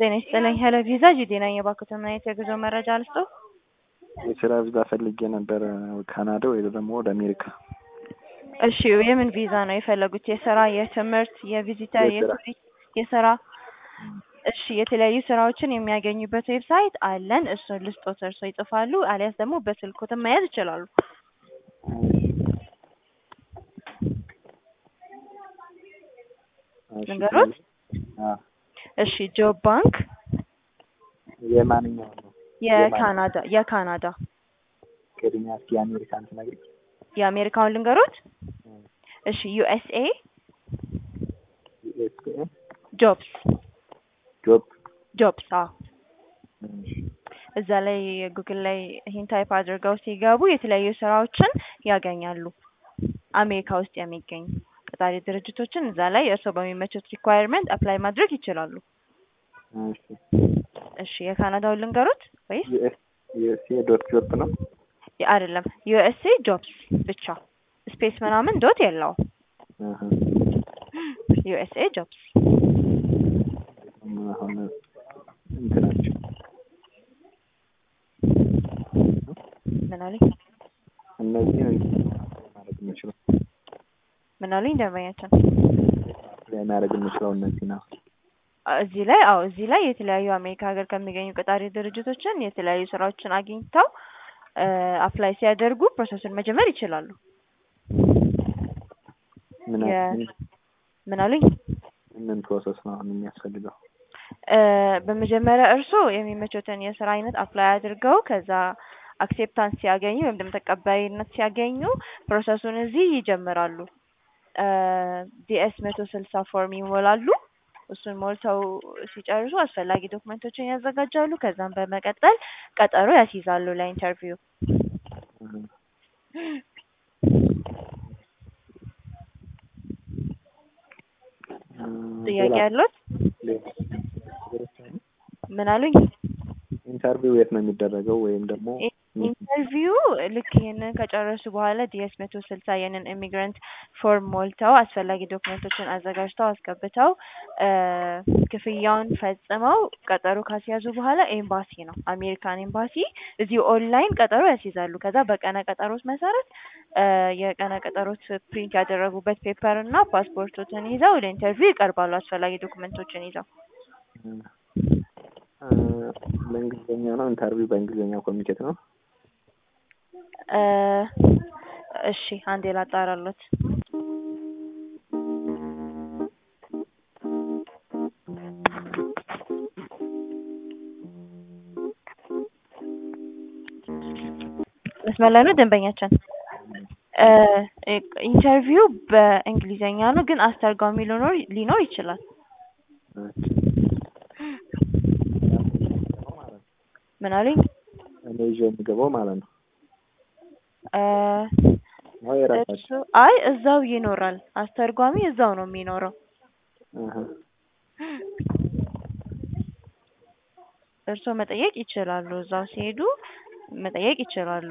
ጤና ይስጥልኝ ሄሎ ቪዛ ጂዲ ነኝ። የባንኩትን ምን አይነት የጉዞ መረጃ ልስጥዎ? የስራ ቪዛ ፈልጌ ነበር ካናዳ ወይ ደግሞ ወደ አሜሪካ። እሺ የምን ቪዛ ነው የፈለጉት? የስራ፣ የትምህርት፣ የቪዚተር፣ የስራ። የቱሪስት፣ የስራ? እሺ የተለያዩ ስራዎችን የሚያገኙበት ዌብሳይት አለን። እሱን ልስጦት፣ እርስዎ ይጽፋሉ፣ አሊያስ ደግሞ በስልክዎትም መያዝ ይችላሉ። እሺ፣ ልንገሮት? አዎ። እሺ ጆብ ባንክ የማንኛው ነው? የካናዳ የካናዳ ቅድሚያ እስኪ የአሜሪካን ትነግሪኝ? የአሜሪካውን ልንገሮት? እሺ ዩኤስኤ ዩኤስኤ ጆብስ ጆብ ጆብስ አዎ እዛ ላይ ጉግል ላይ ይህን ታይፕ አድርገው ሲገቡ የተለያዩ ስራዎችን ያገኛሉ። አሜሪካ ውስጥ የሚገኙ ቀጣሪ ድርጅቶችን እዛ ላይ እርስዎ በሚመቹት ሪኳየርመንት አፕላይ ማድረግ ይችላሉ። እሺ እሺ የካናዳውን ልንገሩት ወይስ ዩኤስ ዩኤስኤ ዶት ጆብ ነው? የ- አይደለም ዩኤስኤ ጆብስ ብቻ ስፔስ ምናምን ዶት የለውም። አሀ። ዩኤስኤ ጆብስ አሁን እንትናቸው ምን አሉኝ እነዚህ ማድረግ የምችለው ምን አሉኝ ደንበኛችን ላይ ማድረግ የምችለው እነዚህ ነው። እዚህ ላይ አዎ እዚህ ላይ የተለያዩ አሜሪካ ሀገር ከሚገኙ ቀጣሪ ድርጅቶችን የተለያዩ ስራዎችን አግኝተው አፕላይ ሲያደርጉ ፕሮሰሱን መጀመር ይችላሉ። ምን የ- ምን አሉኝ ምን ፕሮሰስ ነው አሁን የሚያስፈልገው? እ በመጀመሪያ እርስዎ የሚመቾትን የስራ አይነት አፕላይ አድርገው ከዛ አክሴፕታንስ ሲያገኙ ወይም ደግሞ ተቀባይነት ሲያገኙ ፕሮሰሱን እዚህ ይጀምራሉ። ዲኤስ መቶ ስልሳ ፎርም ይሞላሉ። እሱን ሞልተው ሲጨርሱ አስፈላጊ ዶክመንቶችን ያዘጋጃሉ። ከዛም በመቀጠል ቀጠሮ ያስይዛሉ ለኢንተርቪው። ጥያቄ ያለዎት? ምን አሉኝ? ኢንተርቪው የት ነው የሚደረገው? ወይም ደግሞ ኢንተርቪው ልክ ይህንን ከጨረሱ በኋላ ዲኤስ መቶ ስልሳ ይህንን ኢሚግራንት ፎርም ሞልተው አስፈላጊ ዶክመንቶችን አዘጋጅተው አስገብተው እ ክፍያውን ፈጽመው ቀጠሮ ካስያዙ በኋላ ኤምባሲ ነው አሜሪካን ኤምባሲ እዚሁ ኦንላይን ቀጠሮ ያስይዛሉ። ከዛ በቀነ ቀጠሮት መሰረት እ የቀነ ቀጠሮት ፕሪንት ያደረጉበት ፔፐር እና ፓስፖርቶትን ይዘው ለኢንተርቪው ይቀርባሉ። አስፈላጊ ዶክመንቶችን ይዘው እ በእንግሊዝኛ ነው ኢንተርቪው በእንግሊዝኛ ኮሚኒኬት ነው? እ እሺ አንዴ ላጣራሎት። መስመር ላይ ነው ደንበኛችን? እ ኢንተርቪው በእንግሊዝኛ ነው ግን አስተርጓሚ ሊኖር ሊኖር ይችላል። ምን አሉኝ? እኔ ይዤ የምገባው ማለት ነው። እ ነው የራሳቸው እሱ አይ እዛው ይኖራል። አስተርጓሚ እዛው ነው የሚኖረው። አሀ። እርስዎ መጠየቅ ይችላሉ። እዛው ሲሄዱ መጠየቅ ይችላሉ።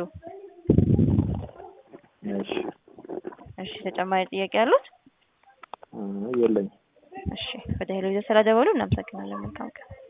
እሺ እሺ ተጨማሪ ጥያቄ ያሉት? እ የለኝም። እሺ ወደ ሄሎ ይዘህ ስለደወሉ እናመሰግናለን። መልካም ቀን።